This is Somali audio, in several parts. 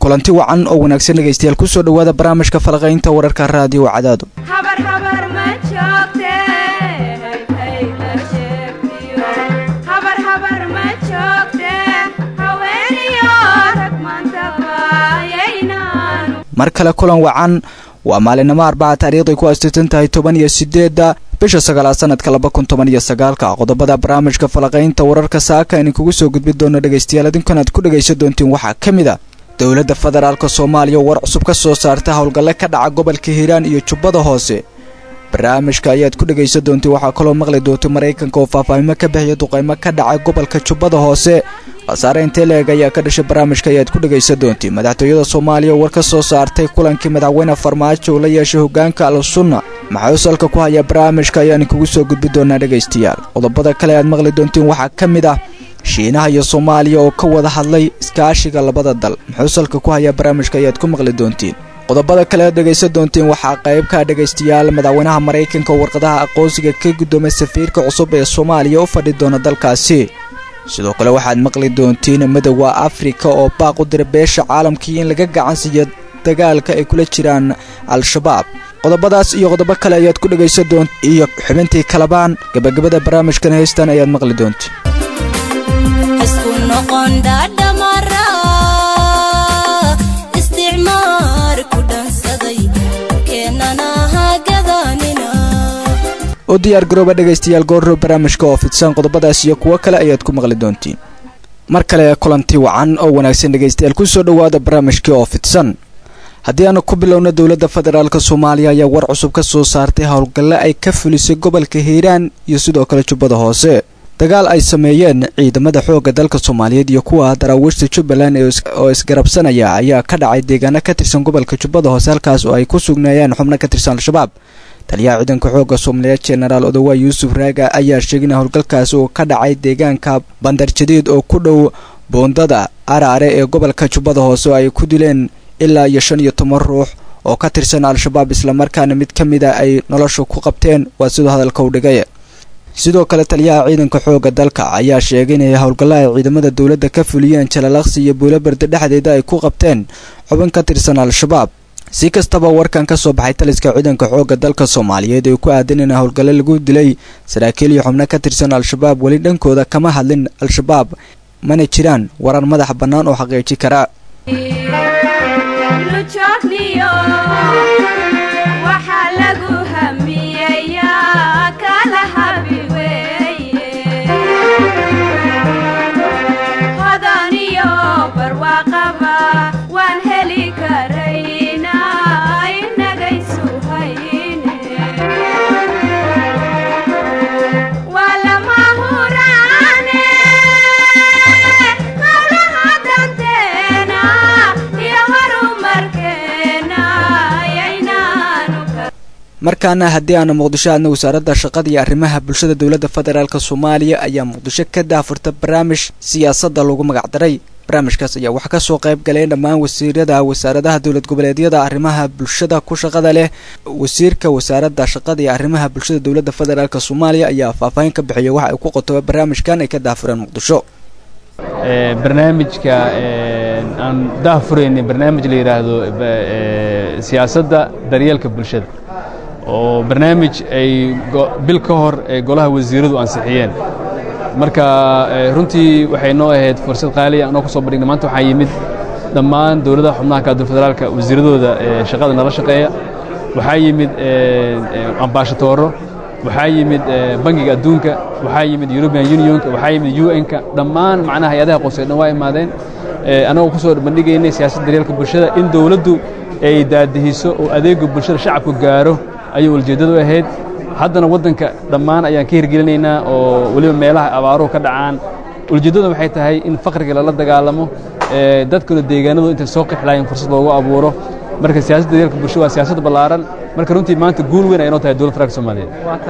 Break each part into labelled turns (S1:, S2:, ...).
S1: kulanti wacan oo wanaagsan dhegaystayaal kusoo dhowaada barnaamijka falaqaynta wararka raadiyo cadaado mar kale kulan wacan waa maalinimo arbaca taariikhday ku astitan tahay toban iyo sideedda bisha sagaalaad sanadka laba kun toban iyo sagaalka qodobada barnaamijka falaqaynta wararka saaka idinkugu soo gudbin doono dhegaystayaal idinkan aad ku dhegaysan doontiin waxaa ka mid a dowladda federaalk soomaaliya war cusub ka soo saarta howlgalle ka dhaca gobolka hiiraan iyo jubbada hoose barnaamijka ayaad ku dhegaysan doontiin waxaa kaloo maqli doonta maraykanka oo faahfaahimo ka bixiya duqaymo ka dhaca gobolka jubbada hoose khasaare intee la-eg ayaa ka dhashay barnaamijka ayaad ku dhegaysan doontiin madaxtooyada soomaaliya war ka soo saartay kulankii madaxweyne farmaajo uu la yeeshay hogaanka al sunna maxaa usalka ku haya barnaamijka ayaan kugu soo gudbi doonaa dhegaystayaal qodobada kale aad maqli doontiin waxaa ka mid ah shiinaha iyo soomaaliya oo ka wada hadlay iskaashiga labada dal muxuu salka ku hayaa barnaamijka ayaad ku maqli doontiin qodobada kale aad dhegaysan doontiin waxaa qayb ka dhegaystayaal madaxweynaha maraykanka oo warqadaha aqoonsiga ka guddoomay safiirka cusub ee soomaaliya u fadhi doona dalkaasi sidoo kale waxaad maqli doontiin midowda afrika oo baaq u dira beesha caalamkii in laga gacan siiyo dagaalka ay kula jiraan al-shabaab qodobadaas iyo qodobo kale ayaad ku dhegaysan doont iyo xubintii kalabaan gabagabada barnaamijkan heystan ayaad maqli doontiin u diyaar garooba dhegaystayaal goorro barnaamijka oo fidsan qodobadaas iyo kuwo kale ayaad ku maqli doontiin mar kale kulanti wacan oo wanaagsan dhegaystayaal kusoo dhowaada barnaamijkii oo fidsan haddii aanu ku bilowno dowladda federaalk soomaaliya ayaa war cusub ka soo saartay howlgalle ay ka fulisay gobolka hiiraan iyo sidoo kale jubbada hoose dagaal ay sameeyeen ciidamada xoogga dalka soomaaliyeed iyo kuwa daraawiishta jubbaland oo isgarabsanaya ayaa ka dhacay deegaano ka tirsan gobolka jubbada hoose halkaas oo ay ku sugnaayeen xubno ka tirsan al-shabaab taliyaha ciidanka xoogga soomaaliyeed jenaraal odawa yuusuf raaga ayaa sheegay in howlgalkaasi uu ka dhacay deegaanka bandar jadiid oo ku dhow boondada araare ee gobolka jubbada hoose oo ay ku dileen ilaa iyo shan iyo toban ruux oo ka tirsan al-shabaab islamarkaana mid ka mid a ay nolosha ku qabteen waa siduu hadalka u dhigay sidoo kale taliyaha ciidanka xoogga dalka ayaa sheegay inay howlgallo ay ciidamada dowladda ka fuliyeen jalalaqsi iyo buulobarda dhexdeeda ay ku qabteen xubin ka tirsan al-shabaab si kastaba warkan ka soo baxay taliska ciidanka xoogga dalka soomaaliyeed ee ku aadan in howlgalle lagu dilay saraakiil iyo xubno ka tirsan al-shabaab weli dhankooda kama hadlin al-shabaab mana jiraan warar madax bannaan oo xaqiiji kara markaana haddii aanu muqdisho aadna wasaaradda shaqada iyo arrimaha bulshada dowladda federaalk soomaaliya ayaa muqdisho ka daafurta barnaamij siyaasadda lagu magacdaray barnaamijkaas ayaa waxaa kasoo qayb galeen dhammaan wasiirada wasaaradaha dowlad goboleedyada arrimaha bulshada ku shaqada leh wasiirka wasaaradda shaqada iyo arrimaha bulshada dowladda federaalk soomaaliya ayaa faahfaahin ka bixiyay waxa ay ku qotoba barnaamijkan ay ka daafureen muqdisho
S2: barnaamijka aan daafurayna barnaamij la yidhaahdo siyaasadda daryeelka bulshada oo barnaamij ay bil ka hor ay golaha wasiiradu ansixiyeen marka runtii waxay noo ahayd fursad qaaliya anoo ku soo bandhignay maanta waxaa yimid dhammaan dowladaha xubnaha kaadul federaalka wasiiradooda shaqada nala shaqeeya waxaa yimid ambaashatooro waxaa yimid bangiga adduunka waxaa yimid european unionka waxaa yimid un-ka dhammaan macnaha hay-adaha qoysay dhan waa imaadeen annagoo ku soo bandhigaynay siyaasadda daryeelka bulshada in dowladdu ay daadihiso oo adeega bulshada shacabku gaaro ayuu ujeeddadu ahayd haddana waddanka dhammaan ayaan ka hirgelinaynaa oo weliba meelaha abaaruhu ka dhacaan ujeeddadu waxay tahay in faqriga lala dagaalamo dadkuna deegaanadu intay soo qixlaayeen fursad loogu abuuro marka siyaasadda daryeelka bulshada waa siyaasad ballaaran marka runtii maanta guul weyn ay noo tahay dowladda federaalka soomaaliyeed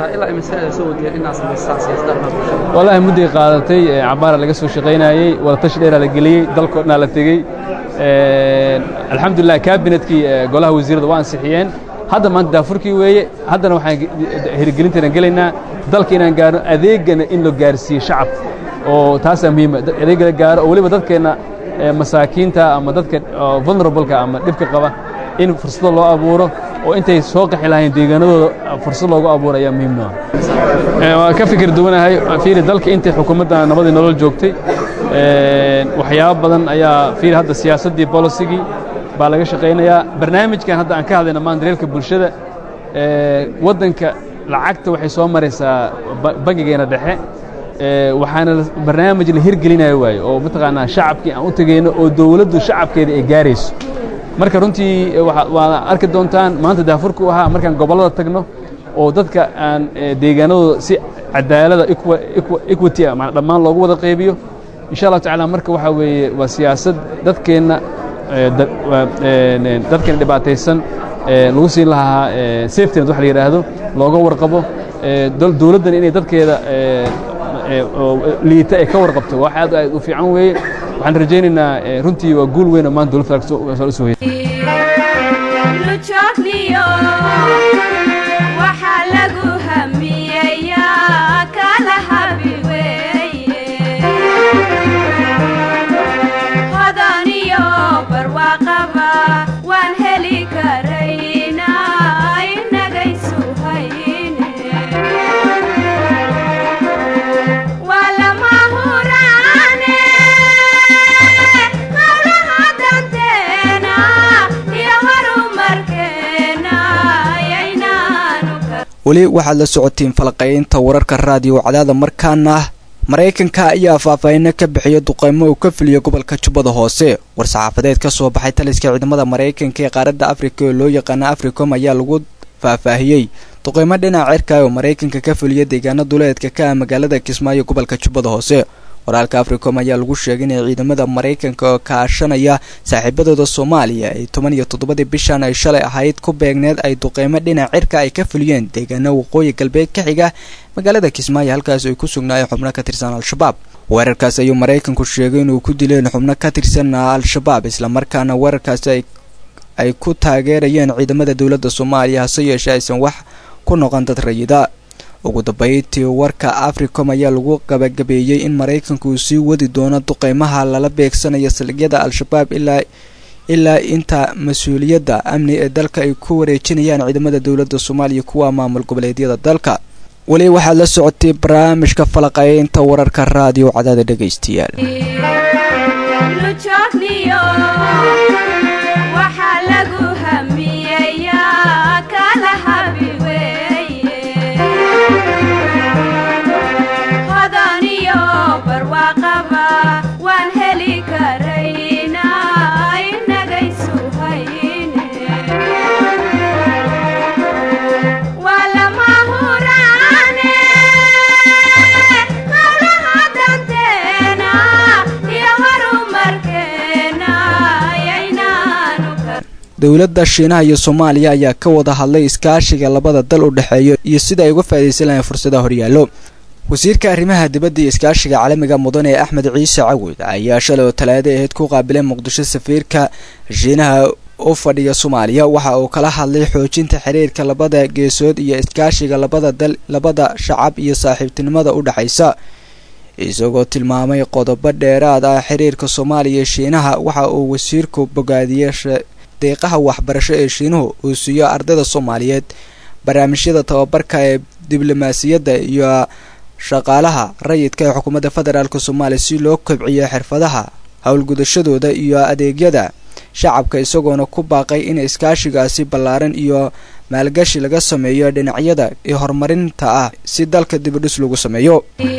S2: wallaahi mudday qaadatay cabaara laga soo shaqaynayey wadatashi dheeraa la geliyey dalkoo dhanaa la tegey alxamdulilah kaabinetkii golaha wasiirada waa ansixiyeen hadda maanta daafurkii weeye haddana waxaan hirgelinteena gelaynaa dalka inaan gaarno adeegana in la gaarsiiyo shacabka oo taasaa muhiima adeega la gaaro oo weliba dadkeenna masaakiinta ama dadka vulnerableka ama dhibka qaba in fursado loo abuuro oo intay soo qaxi lahayn deegaanadooda fursad loogu abuuro ayaa muhiim noo ah waan ka fikir duwanahay fiiri dalka intay xukuumadda nabadii nolol joogtay waxyaabo badan ayaa fiiri hadda siyaasaddii bolisigii baa laga shaqaynayaa barnaamijkan hadda aan ka hadlayna maan daryeelka bulshada waddanka lacagta waxay soo maraysaa bangigeena dhexe waxaana barnaamij la hirgelinayo waaye oo mataqaanaa shacabkii aan u tegayno oo dowladdu shacabkeeda ay gaarayso marka runtii waad arki doontaan maanta daafurku ahaa markaan gobollada tagno oo dadka aan deegaanadooda si cadaalada equity ah dhammaan loogu wada qaybiyo insha allahu tacala marka waxaa weeye waa siyaasad dadkeenna dadkeena dhibaataysan lagu siin lahaa safetynet wax la yidhaahdo looga warqabo dowladdan inay dadkeeda liita ay ka warqabto wax aad aad u fiican weeye waxaan rajaynaynaa runtii waa guul weyn oo maanta dowladda usoo hoyay
S1: weli waxaad la socotiin falaqaynta wararka raadiyo cadaada markaana maraykanka ayaa faahfaahino ka bixiya duqeymo uu ka fuliya gobolka jubbada hoose war-saxaafadeed ka soo baxay taliska ciidamada maraykanka ee qaaradda afrika oo loo yaqaana africom ayaa lagu faahfaahiyey duqeymo dhinaca cirka oo maraykanka ka fuliya deegaano duleedka ka ah magaalada kismaayo gobolka jubbada hoose waraalka africom ayaa lagu sheegay inay ciidamada maraykanka oo kaashanaya saaxiibadooda soomaaliya ay toban iyo toddobadii bishan ay shalay ahayd ku beegneed ay duqeymo dhinac cirka ay ka fuliyeen deegaano waqooyi galbeed ka xiga magaalada kismaayo halkaas ay ku sugnaayeen xubno ka tirsan al-shabaab weerarkaas ayuu maraykanku sheegay inuu ku dileen xubno ka tirsan al-shabaab islamarkaana weerarkaasi ay ku taageerayeen ciidamada dowladda soomaaliya hase yeeshee aysan wax ku noqon dad rayida ugu dambeyntii warka africom ayaa lagu gabagabeeyey in maraykanku uu sii wadi doono duqeymaha lala beegsanayo saldhigyada al-shabaab ilaa ilaa inta mas-uuliyadda amni ee dalka ay ku wareejinayaan ciidamada dowladda soomaaliya kuwa maamul goboleedyada dalka weli waxaad la socotay barnaamijka falaqaynta wararka raadiyo cadaada dhegaystayaal dowladda shiinaha iyo soomaaliya ayaa ka wada hadlay iskaashiga labada dal u dhexeeyo iyo sida ay uga faa'idaysan lahayn fursadaha horyaallo wasiirka arrimaha dibadda iyo iskaashiga caalamiga mudan ee axmed ciise cawid ayaa shalay oo talaada ahayd ku qaabilay muqdisho safiirka shiinaha u fadhiya soomaaliya waxa uu kala hadlay xoojinta xiriirka labada geesood iyo iskaashiga labada dal labada shacab iyo saaxiibtinimada u dhexaysa isagoo tilmaamay qodobo dheeraad ah xiriirka soomaaliya iyo shiinaha waxa uu wasiirku bogaadiyey deeqaha waxbarasho ee shiinuhu uu siiyo ardayda soomaaliyeed barnaamijyada tababarka ee diblomaasiyadda iyo shaqaalaha rayidka ee xukuumadda federaalk soomaaliya si loo kobciyo xirfadaha howlgudashadooda iyo adeegyada shacabka isagoona ku baaqay in iskaashigaasi ballaaran iyo maalgashi laga sameeyo dhinacyada iyo horumarinta ah si dalka dibidhis lagu sameeyo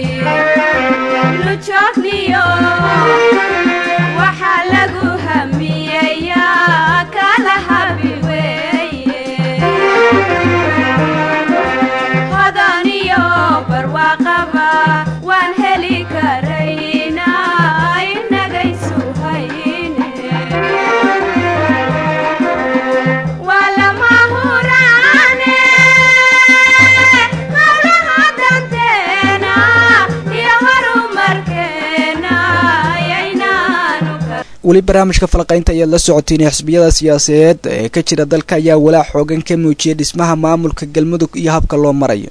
S1: weli barnaamijka falaqaynta ayaad la socotiin xisbiyada siyaasadeed ee ka jira dalka ayaa walaac xoogan ka muujiyay dhismaha maamulka galmudug iyo habka loo marayo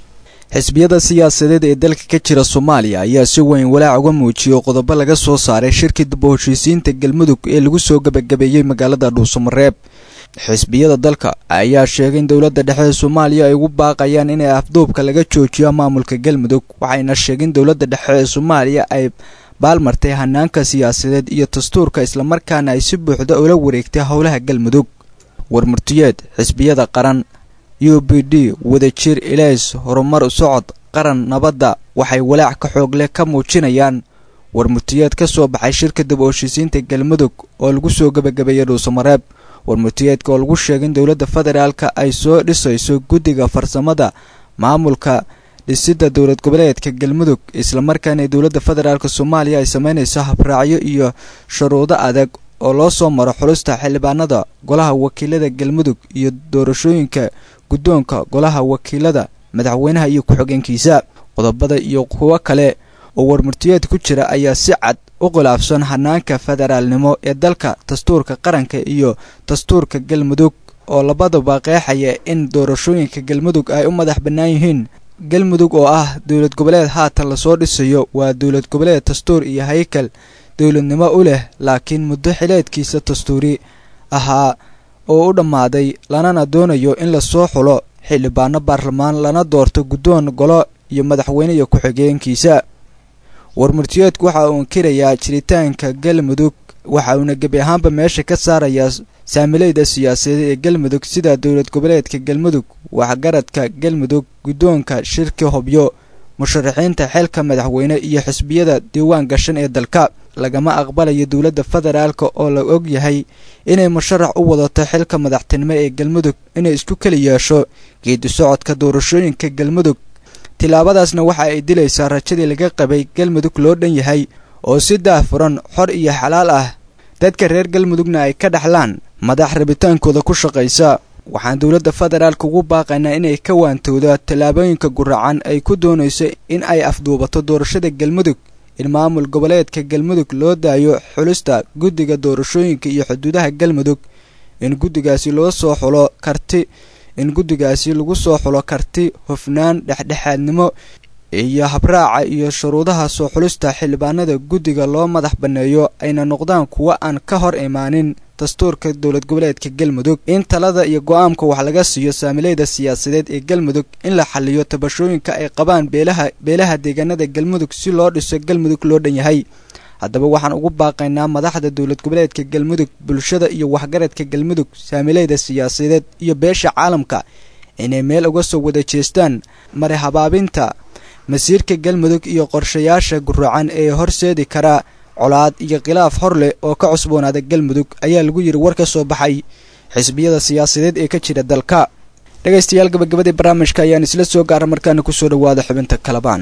S1: xisbiyada siyaasadeed ee dalka ka jira soomaaliya ayaa si weyn walaac uga muujiyey qodobo laga soo saaray shirkii dib u heshiisiinta galmudug ee lagu soo gebagabeeyey magaalada dhuusamareeb xisbiyada dalka ayaa sheegay in dowladda dhexe ee soomaaliya ay ugu baaqayaan inay afduubka laga joojiyo maamulka galmudug waxayna sheegeen dowladda dhexe ee soomaaliya ay baalmartay hanaanka siyaasadeed iyo dastuurka islamarkaana ay si buuxda ula wareegtay howlaha galmudug warmurtiyeed xisbiyada qaran u b d wadajir ilays horumar socod qaran nabadda waxay walaac ka xoog leh ka muujinayaan warmurtiyeed ka soo baxay shirka dib u heshiisiinta galmudug oo lagu soo gebagabeeyey dhuusamareeb warmurtiyeedka oo lagu sheegay in dowladda federaalka ay soo dhisayso guddiga farsamada maamulka dhisidda dowlad goboleedka galmudug islamarkaana dowladda federaalk soomaaliya ay sameynayso habraacyo iyo shuruudo adag oo loo soo maro xulusta xildhibaanada golaha wakiilada galmudug iyo doorashooyinka guddoonka golaha wakiilada madaxweynaha iyo ku-xigeenkiisa qodobada iyo kuwo kale oo warmurtiyeed ku jira ayaa si cad u khilaafsan hanaanka federaalnimo ee dalka dastuurka qaranka iyo dastuurka galmudug oo labadaba qeexaya in doorashooyinka galmudug ay u madax bannaan yihiin galmudug oo ah dowlad goboleed haatan lasoo dhisayo waa dowlad goboleed dastuur iyo haykal dowladnimo u leh laakiin muddo xileedkiisa dastuuri ahaa oo u dhammaaday lanana doonayo in lasoo xulo xildhibaano baarlamaan lana doorto guddoon golo iyo madaxweyne iyo ku-xigeenkiisa warmurtiyeedku waxa uu inkirayaa jiritaanka galmudug waxa uuna gebi ahaanba meesha ka saarayaa saamileyda siyaasadeed ee galmudug sida dowlad goboleedka galmudug waxgaradka galmudug guddoonka shirka hobyo musharaxiinta xilka madaxweyne iyo xisbiyada diiwaan gashan ee dalka lagama aqbalayo dowladda federaalka oo la og yahay inay musharax u wadato xilka madaxtinimo ee galmudug inay isku keli yeesho geedi socodka doorashooyinka galmudug tillaabadaasna waxa ay dilaysaa rajadii laga qabay galmudug loo dhan yahay oo si daahfuran xor iyo xalaal ah dadka reer galmudugna ay ka dhaxlaan madax rabitaankooda ku shaqaysa waxaan dowladda federaalka ugu baaqaynaa inay ka waantowda tallaabooyinka guracan ay ku doonayso in ay afduubato doorashada galmudug in maamul goboleedka galmudug loo daayo xulista guddiga doorashooyinka iyo xuduudaha galmudug in guddigaasi loo soo xulo karti in guddigaasi lagu soo xulo karti hufnaan dhexdhexaadnimo iyo habraaca iyo shuruudaha soo xulista xildhibaanada guddiga loo madax banneeyo ayna noqdaan kuwo aan ka hor imaanin dastuurka dowlad goboleedka galmudug in talada iyo go-aanka wax laga siiyo saamileyda siyaasadeed ee galmudug in la xaliyo tabashooyinka ay qabaan beelaha beelaha deegaanada galmudug si loo dhiso galmudug loo dhan yahay haddaba waxaan ugu baaqaynaa madaxda dowlad goboleedka galmudug bulshada iyo waxgaradka galmudug saamileyda siyaasadeed iyo beesha caalamka inay meel uga soo wada jeestaan mari habaabinta masiirka galmudug iyo qorshayaasha guracan ee horseedi karaa colaad iyo khilaaf hor leh oo ka cusboonaada galmudug ayaa lagu yidhi war ka soo baxay xisbiyada siyaasadeed ee ka jira dalka dhegaystayaal gabagabadii barnaamijka ayaan isla soo gaara markaana kusoo dhowaada xubinta kalabaan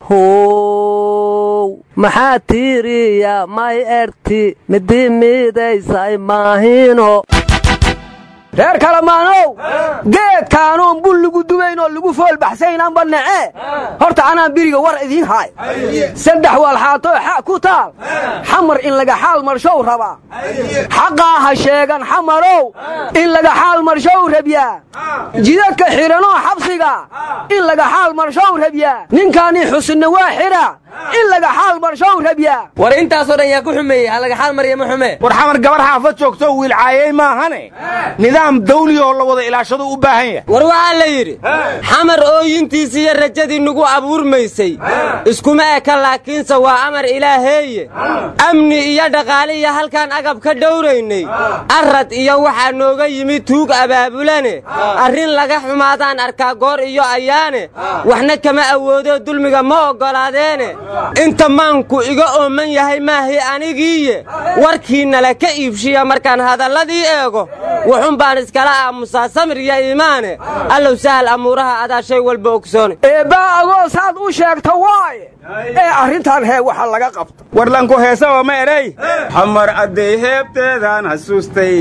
S3: how maxaa tiiriya may erti midi midaysay maahino reer kalamaanow geedkaanuun bul lagu dubayn oo lagu foolbaxsaynaanba nece horta anaan biriga war idiin haay saddex waalxaatoo xa ku taal xamar in laga xaal marshow rabaa xaqaa ha sheegan xamarow in laga xaal marshow rabyaa jidadka xidhanoo xabsiga in laga xaal marshow rabyaa ninkaanii xusinna waa xidha in laga xaal marshow rabyaa
S4: war intaasoo dhan yaa ku xumeeyey ha laga xaal marya ma xume
S5: war xamar gabar xaafad joogto wiilcaayey maahane nidaam dawli oo la wada ilaashadu u baahan yahay
S4: war waxaa la yidhi xamar ooyintiisi iyo rajadii nugu abuurmaysay iskuma eka laakiinse waa amar ilaaheeye amni iyo dhaqaale iyo halkaan agab ka dhowraynay arrad iyo waxaa nooga yimid tuug abaabulane arrin laga xumaadaan arkaa goor iyo ayaane waxna kama awoodoo dulmiga ma oggolaadeene inta maanku iga ooman yahay maahi anigiiye warkiinnala ka iibshiya markaan hadalladii eego wuxun baan iskala aamusaa samir iyo iimaane allow sahal amuuraha adaa shay walba ogsoone
S3: eebbaa agoo saad u sheegta waaye ee arrintan hee waxa laga qabto
S5: warlanku heesaba ma erey xamar caddey heebteedaan xasuustay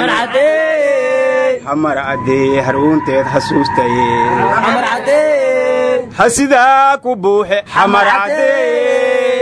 S5: xamar caddey harwuunteed xasuustay ha sidaa ku buuxe xamar caddey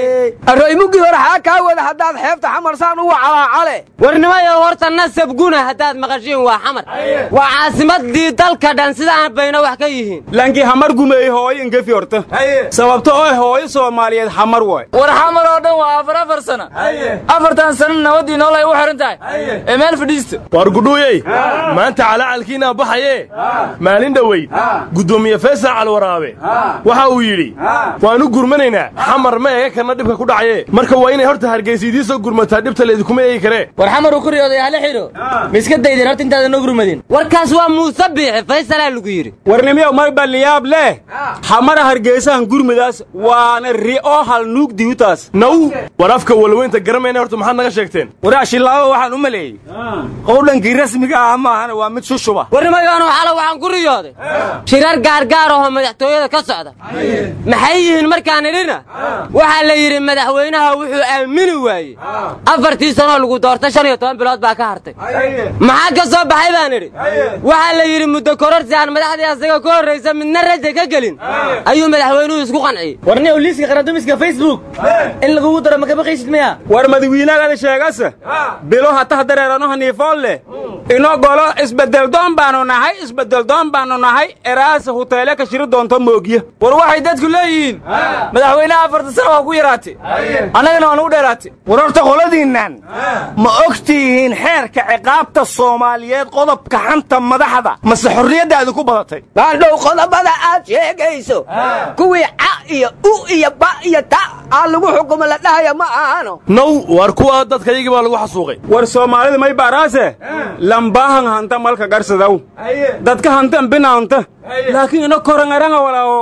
S3: arooy muggii hore xaa kaa wada haddaad xeebta xamarsaan uga calaacale
S4: warnimayo horta nasab guna haddaad maqashiin waa xamar waa caasimadii dalka dhan sidaan bayna wax ka yihiin
S5: lankii hamar gumeeyey hooyo ingefi horta sababto oo hooyo soomaaliyeed hamar waay
S6: war xamar oo dhan waa afar afar sana afartan sana nabadii noolay u xihan tahay ee meel fadhiista
S7: war gudhuuyey maanta calacalkiinaa baxaye maalin dhoweyd guddoomiye faysal calwaraabe waxa uu yidhi waanu gurmanaynaa xamar ma eega karna dhibka ku dhacaye marka waa inay horta hargaysa idiin soo gurmataa dhibta laydinkuma eegi karee
S6: war xamar uu ku riyooday hala xidho ma iska daydeen horta intaadan noo gurmadin
S4: warkaas waa muuse biixi faysalaa lagu yidhi
S5: warnimiyow mar balliyaab leh xamara hargeysahan gurmidaas waana ri'oo halnuug diyutaas
S7: naw war afka walweynta garamayna horta maxaad naga sheegteen
S5: waraa shillaabo waxaan u maleeyey qowdhankii rasmiga ah maahana waa mid shushuba
S4: warnimayoonu xalo waxaan ku riyooday shirar gaargaar ahoo madaxtooyada ka socda maxay yihiin markaan idhina waxaa la yidhi madaxweynaha wuxuu aamini waayey afartii sanoo lagu doortay shan iyo toban bilood baa ka hartay maxaa ka soo baxay baan idhi waxaa la yidhi muddo kororsi aan madaxdii asaga ka horraysa midna raja ka gelin ayuu madaxweynuhu isku qanciyey
S6: warni liiska qaradumiska facebook in lagugu daro ma kama qaysid miya
S5: war madawiinagada sheegase bilo hatah dareerano haniifoon leh inoo golo isbeddeldoon baannu nahay isbeddeldoon baannu nahay eraasa huteele ka shiri doonto moogya
S6: war waxay dadku leeyihiin madaxweynaha afartan sana waa ku yaraatay annagana waa nugu dheeraatay
S5: war horta qoladiinnan ma ogtihiin xeerka ciqaabta soomaaliyeed qodobka xanta madaxda mase xorriyaddaadu ku badatay
S3: baandhow qodobada aad sheegayso kuwii ca iyo u iyo ba iyo ta aa lagu xukumo la dhahaya ma ahano
S7: naw war kuwa dadka iyagii baa lagu xasuuqay
S5: war soomaalida may baaraase lambaahan hanta malka garsadaw dadka hantan binaanta laakiin ina korangaranga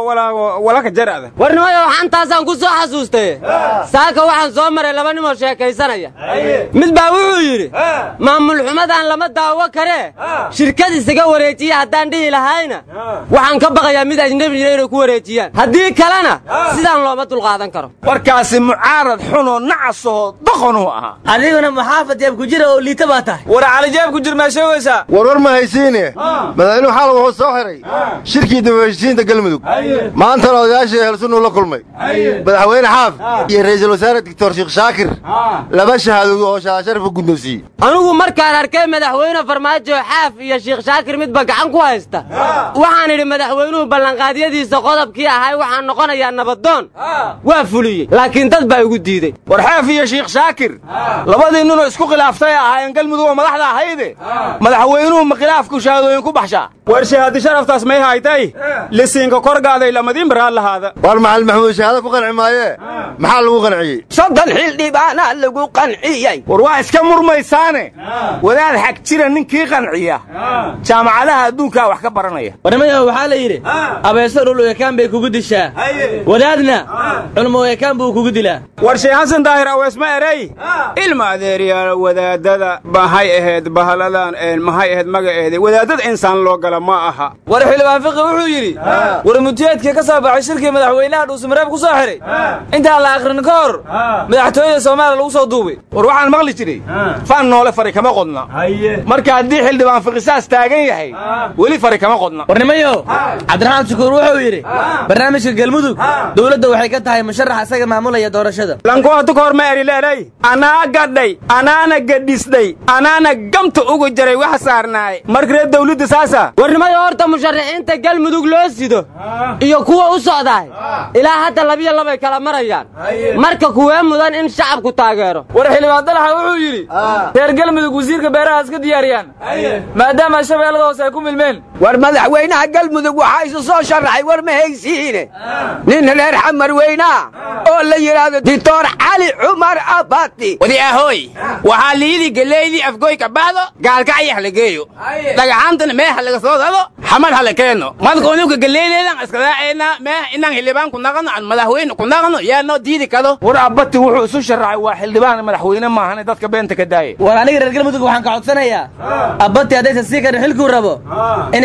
S5: walaka jarada
S4: warnimayo xantaasaan ku soo xasuustay saaka waxaan soo maray laba nimoo sheekaysanaya mid baa wuxuu yidhi maamul xumadaan lama daawo karee shirkad isaga wareejiya haddaan dhihi lahayna waxaan ka baqayaa mid ajnebiyina inay ku wareejiyaan haddii kalena sidaan looma dulqaadan karo
S5: warkaasi mucaarad xunoo nacasoo doqonuu ahaa
S6: adiguna maxaafad jeeb ku jira oo liita baa tahay war calijeeb ku jir maa sheegaysaa
S8: warwar ma haysiine madaxweynuhu xalay wuxuu soo xiray shirkii dibaheshiisiinta galmudug maantana odayaashii ehelsunnuu la kulmay madaxweyne xaaf iyo ra'iisul wasaare doctor sheekh shaakir laba shahaadoodu oo shaasharaf u guddoonsiiyey
S4: anigu markaan arkay madaxweyne farmaajo xaaf iyo sheekh shaakir midba gacan ku haysta waxaan idhi madaxweynuhu ballanqaadyadiisa qodobkii ahay waxaan noqonayaa nabadoon waa fuliyey laakiin dad baa igu diidey
S5: war xaaf iyo sheekh shaakir labadii ninoo isku khilaaftay ahaayeen galmudug oo madaxda ahayde madaxweynuhu ma khilaafku shahaadooyin ku baxshaa war shahaadi sharaftaas may haytay lisiinka korgaaday lamadiin baraad lahaada
S8: war maxal maxamuud shahaado ku qanci maayee maxaa lagu qanciyey
S3: soddon xildhibaanaa lagu qanciyey
S5: war waa iska murmaysaane wadaad xag jira ninkii qanciya jaamacadaha adduunkaa wax ka baranaya
S6: warnimayo waxaa la yidhi abeeso dhul ekaan bay kugu dishaa wadaadna culmo ekaan buu kugu dilaa
S5: war sheekh xasan daahir aweesma erey ilma adeeryaal wadaadada maxay ahayd bahaladan maxay ahayd magaceeda wadaadada insaan loo gala ma aha
S6: war xildhibaan fiqi wuxuu yidhi war mutiyeedkii ka soo baxay shirkii madaxweynaha dhuusamareeb ku soo xidhay intaan la akhrin ka hor madaxtooyada soomaaliya lagu soo duubay
S5: war waxaan maqli jiray faan noole fari kama qodna marka haddii xildhibaan fiqisaas taagan yahay weli fari kama qodna
S6: warnimayo cabdiraxmaan shukuur wuxuu yidhi barnaamijka galmudug dowladda waxay ka tahay musharax isaga maamulaya doorashada
S5: lankuhatu ka hor ma eri leeday anaa gadhay anaana gadhisdhay anaana gamta ugu jaray wax saarnaay markaree dawladda saasa
S4: warnimayo horta musharaxiinta galmudug loo sido iyo kuwa u socdaay ilaa hadda labiyo labay kala marayaan marka kuwee mudan in shacabku taageero
S6: war xildhibaan dalaxa wuxuu yidhi reer galmudug wasiirka beeraha iska diyaariyaan maadaama shabeellada hoose ay ku milmeen
S3: war madaxweynaha galmudug waxaa isu soo sharaxay war ma haysiine nin reer xamar weynaa oo la yidhaahdo dictor cali cumar abati
S5: wadi ahoy waxaa liidii geleydii afgoy ka baxdo gaalkacyax la geeyo dhagaxaantana meeha laga soo dado xamar hala keeno madkunuka geleydeedan iskadaaceyna meeh inaan xildhibaan ku naqano aan madaxweyne ku naqano yaa noo diidi kado war abati wuxuu isu sharaxay waa xildhibaan madaxweyne maahane dadka beenta ka daaya
S6: war aniga reer galmudug waxaan ka codsanayaa abbati haddaysan sii karin xilkuu rabo inay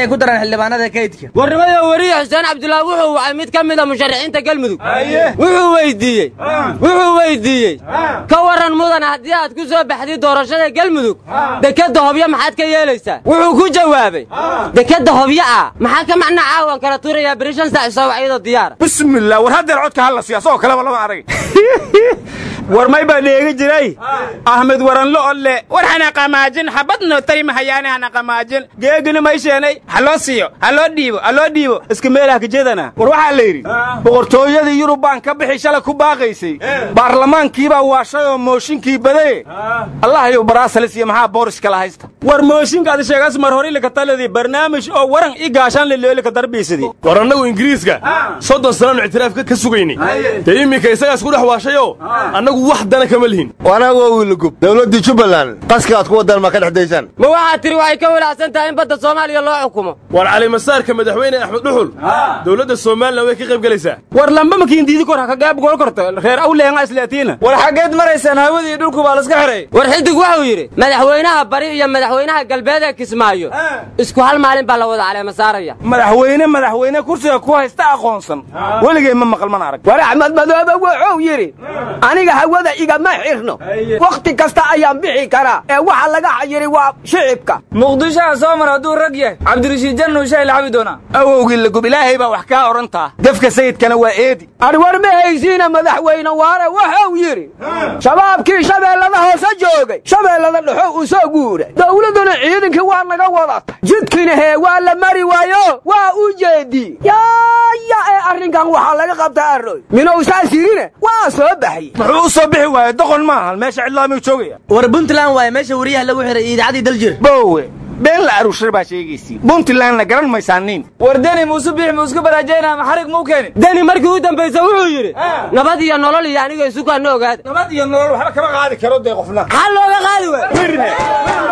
S6: inay ku daraan xildhibaanada kaydka
S4: warnimada weriye xuseen cabdulaahi wuxuu wacay mid ka mid a musharaxiinta galmudug wuxuu weydiiyey wuxuu weydiiyey ka warran mudan haddii aad ku soo baxdid doorashada galmudug dekedda hobyo maxaad ka yeelaysaa wuxuu ku jawaabay dekedda hobyo ah maxaa ka macna caawan kala tuurayaa beri shan saac isoo wacyadoo diyaara
S5: bismillah war haddeer codka halla siya asagoo kaleba lama arag war may baa dheegi jiray ahmed waranlo olle war hana qamaajin habadno tari mahayaane hana qamaajin geegina may sheenay ha loo siiyo ha loo dhiibo ha loo dhiibo iska meelaha kajedana war waxaa la yidhi boqortooyadii yurub baan ka bixi shalay ku baaqaysay baarlamaankiibaa waashay oo mooshinkii badaye allahayow baraasalis iyo maxaa boorish kala haysta war mooshinkaad sheegas mar hore ilika taladii barnaamij oo waran i gaashaan leleelika darbiisidii
S7: war annagu ingiriiska soddon sannaanu ictiraaf ka sugaynay dee iminka isagaas ku dhex waashayoo annagu wax dana kama lihin
S8: anagu waa wiilagub dowladdii jubbaland qaska aad ku wadaan ma ka dhex daysaan
S4: ma waxaad tiri waxay ka walaacsan tahay in badda soomaaliya loo xukumo
S7: war calimasaarka madaxweyne axmed dhuxul dowladda somalilan way ka qayb gelaysaa
S5: war lamba makiin diidi kor ha ka gaab gool korto reer awleenga islaatiina
S6: war xaggeed maraysaan hawadii dhulku baa laska xiray
S4: war xidig wuxuu yidhi madaxweynaha bari iyo madaxweynaha galbeed ee kismaayo isku hal maalin baa la wada caleema saaraya
S5: madaxweyne madaxweyne kursiga ku haysta aqoonsan weligay ma maqal mana arag
S3: war axmed madoobe wuxuu yidhi aniga hawada igama xirno wakhti kasta ayaan bixi karaa ee waxa laga xayiri waa shicibka
S6: muqdishoha soo mar hadduu rag yahay cabdirashiid jannu shay lacabi doonaa
S5: awowgii lagub ilaahay baa wax kaa odhantaa gefka sayidkana waa eedi
S3: arwar ma haysiina madaxweyne waare wuxuu yidhi shabaabkii shabeellada hoose joogay shabeellada dhexo u soo guuray dowladduna ciidankii waa naga wadata jidkina hee waa la mari waayo waa u jeedi yaaya ee arrinkan waxaa laga qabtaa arroy minow saas yidhine waa soo baxye
S5: muxuu u soo bixi waaye doqon maaha meesha cidlaamuu joogaya
S9: war puntland waaye meesha wariyaha lagu xiray idaacadii daljir
S5: bowe been la aruushar baa sheegaysiin puntlandna garan maysaaniin
S6: war deni muuse biix muu isku baraajayna ama xarig muu keenin
S4: deni markii u dambaysa wuxuu yidhi nabad iyo nolol iyo aniga isukaana ogaada
S5: nabad iyo nolol waxba kama qaadi karo dee qofna
S4: maxaa looga qaadi waay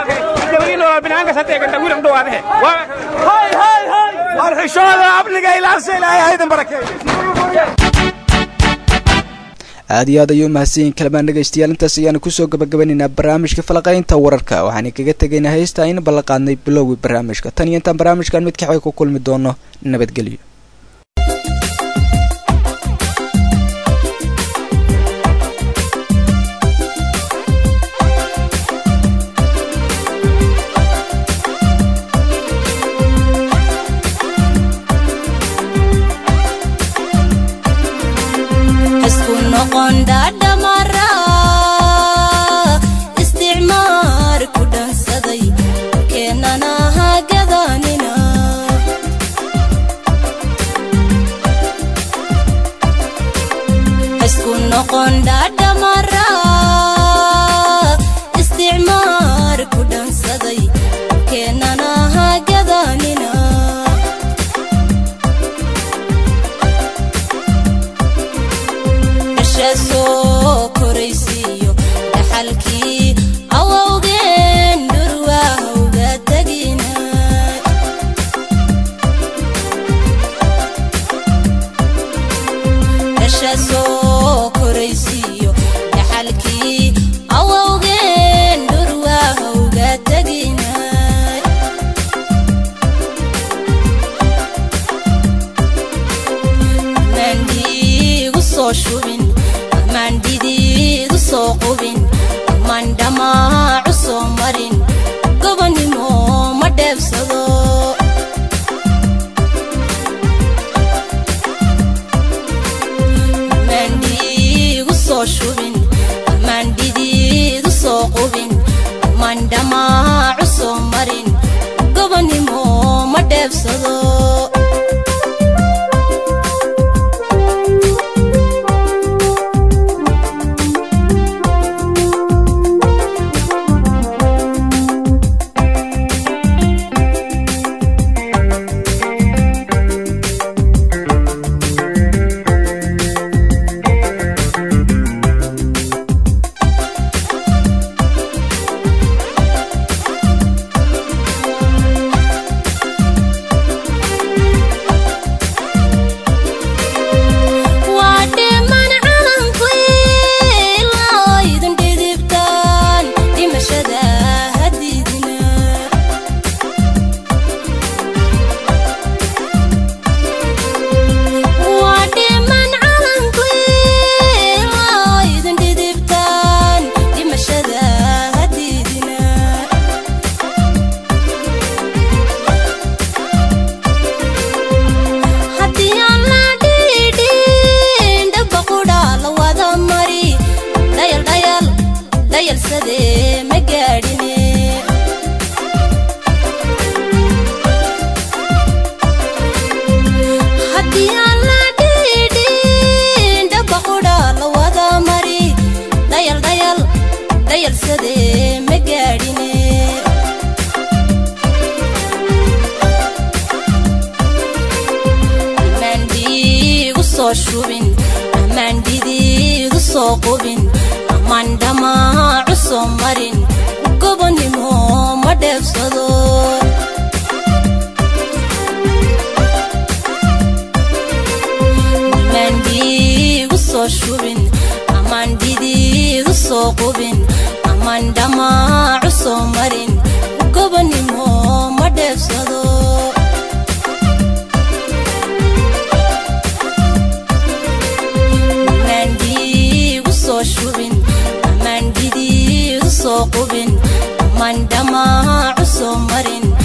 S5: xishooda amniga ilaasha ilaahay haydan barakeeyo
S1: aad iyo aad ayuu mahadsanyihin kalamaan dhegaystayaal intaas ayaanu kusoo gabagabanaynaa barnaamijka falaqaynta wararka waxaan kaga tegaynaa heesta in ballanqaadnay bilowgii barnaamijka tan iyo intaan barnaamijkan mid kaxay ku kulmi doono nabadgelyo
S10: isticmaar ku dhansaday keenana hagadanina isku noqon dhadhamara isticmaar ku dhansaday keenana hagadanina dhasha soo koraysiiyo dhaxalkii awowgeen dhurwaahowga tagina dhasha soo koraysiiyo dhaxalkii awowgeen dhurwaahowga tagina mandhiigu soo shubin mandhidiigu soo qubin mandhamaacu soo marin gobonimo ma dheebsado mandhiigu soo shubin mandhidiigu soo qubin mandhamaacu soo marin gobonimo ma dheebsado haddii aan la dhiidhin dhaba qudha la wada mari dhayal dhayal dhayalsadee ma gaadhine amaandhiigu soo shubin amaandhidiigu soo qubin amaan dhamaacu soo marin gobonimo ma dheebsado amaandhiigu soo shubin amaan dhidiigu soo qubin amaan dhamaacu soo marin gobonimo ma dheebsado amaandhiigu soo shubin amaan dhidiigu soo qubin amaan dhamaacu soo marin